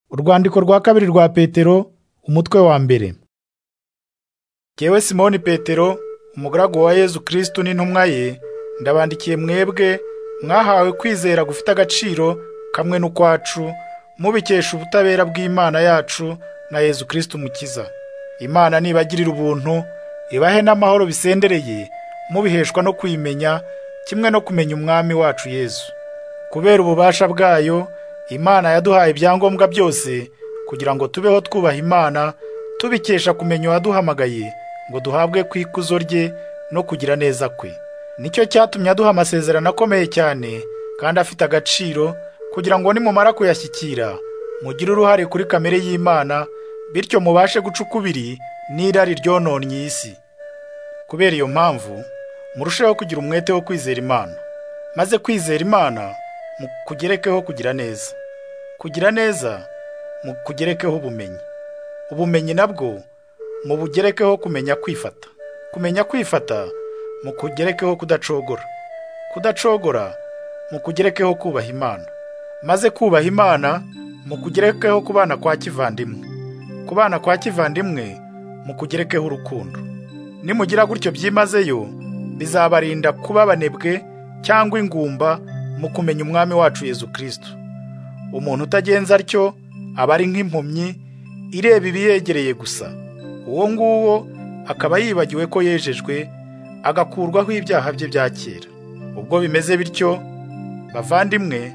urwandiko rwa kabiri rwa petero umutwe wa mbere Kewe simoni petero umugaragu wa yezu kirisitu n'intumwa ye ndabandikiye mwebwe mwahawe kwizera gufite agaciro kamwe n'ukwacu mubikesha ubutabera bw'imana yacu na yezu kirisitu mukiza imana nibagirira ubuntu ibahe n'amahoro bisendereye mubiheshwa no kwimenya kimwe no kumenya umwami wacu yezu kubera ububasha bwayo imana yaduhaye ibyangombwa byose kugira ngo tubeho twubaha imana tubikesha kumenya uwaduhamagaye ngo duhabwe ku ikuzo rye no kugira neza kwe nicyo cyatumye aduha amasezerano akomeye cyane kandi afite agaciro kugira ngo nimumara kuyashyikira mugire uruhare kuri kamere y'imana bityo mubashe guca ukubiri n'irari ryononnye isi kubera iyo mpamvu murusheho kugira umwete wo kwizera imana maze kwizera imana mukugerekeho kugira neza kugira neza mukugerekeho ubumenyi ubumenyi nabwo mubugerekeho kumenya kwifata kumenya kwifata mukugerekeho kudacogora kudacogora mukugerekeho kubaha imana maze kubaha imana mukugerekeho kubana kwa kivandimwe kubana kwa kivandimwe mukugerekeho urukundo nimugira gutyo byimazeyo bizabarinda kuba abanebwe cyangwa ingumba mu kumenya umwami wacu Yezu kirisitu umuntu utagenza atyo aba ari nk'impumyi ireba ibiyegereye gusa uwo nguwo akaba yibagiwe ko yejejwe agakurwaho ibyaha bye bya kera ubwo bimeze bityo bavandimwe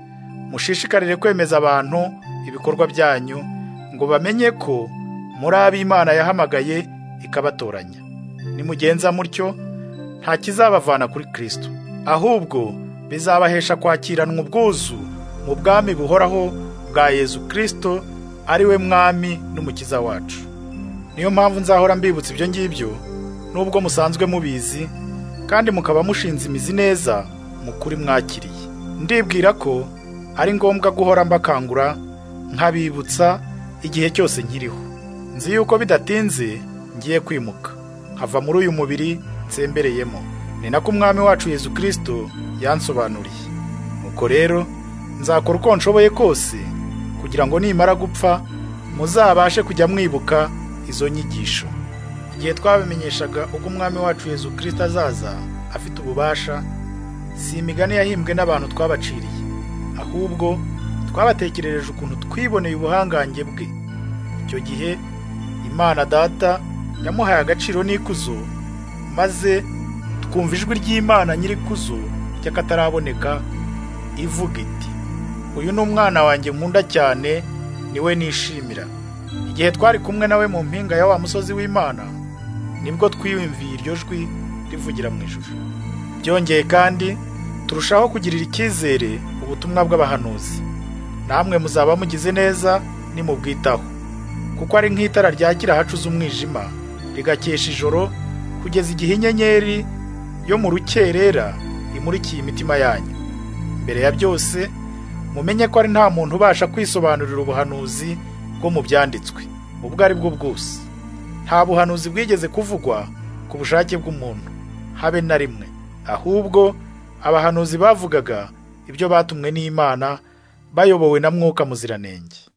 mushishikarire kwemeza abantu ibikorwa byanyu ngo bamenye ko muri ab'imana yahamagaye ikabatoranya nimugenza mutyo nta kizabavana kuri kirisito ahubwo bizabahesha kwakiranwa ubwuzu mu bwami buhoraho bwa yezu kirisito ari we mwami n'umukiza wacu niyo mpamvu nzahora mbibutsa ibyo ngibyo nubwo musanzwe mubizi kandi mukaba mushinze imizi neza mu kuri mwakiriye ndibwira ko ari ngombwa guhora mbakangura nkabibutsa igihe cyose nkiriho nzi yuko bidatinze ngiye kwimuka hava muri uyu mubiri nsembereyemo ni nako umwami wacu yezu kirisito yansobanuriye nuko rero nzakora uko nshoboye kose kugira ngo nimara gupfa muzabashe kujya mwibuka izo nyigisho igihe twabimenyeshaga uko umwami wacu yezu kirisito azaza afite ububasha si imigani yahimbwe n'abantu twabaciriye ahubwo twabatekerereje ukuntu twiboneye ubuhangange bwe icyo gihe imana data yamuhaye agaciro n'ikuzo maze twumva ijwi ry'imana nyirikuzo ry'akataraboneka ivuga iti uyu ni umwana wanjye nkunda cyane niwe nishimira igihe twari kumwe nawe mu mpinga ya wa musozi w'imana nibwo twiyumviye iryo jwi rivugira mu ijuru byongeye kandi turushaho kugirira icyizere ubutumwa bw'abahanuzi namwe muzaba mugize neza nimubwitaho kuko ari nk'itara ryakira ahacuze umwijima rigakesha ijoro kugeza igihe inyenyeri yo mu rukerera imurikiye imitima yanyu mbere ya byose mumenye ko ari nta muntu ubasha kwisobanurira ubuhanuzi bwo mu byanditswe ubwo ari bwo bwose nta buhanuzi bwigeze kuvugwa ku bushake bw'umuntu habe na rimwe ahubwo abahanuzi bavugaga ibyo batumwe n'imana bayobowe na mwuka muziranenge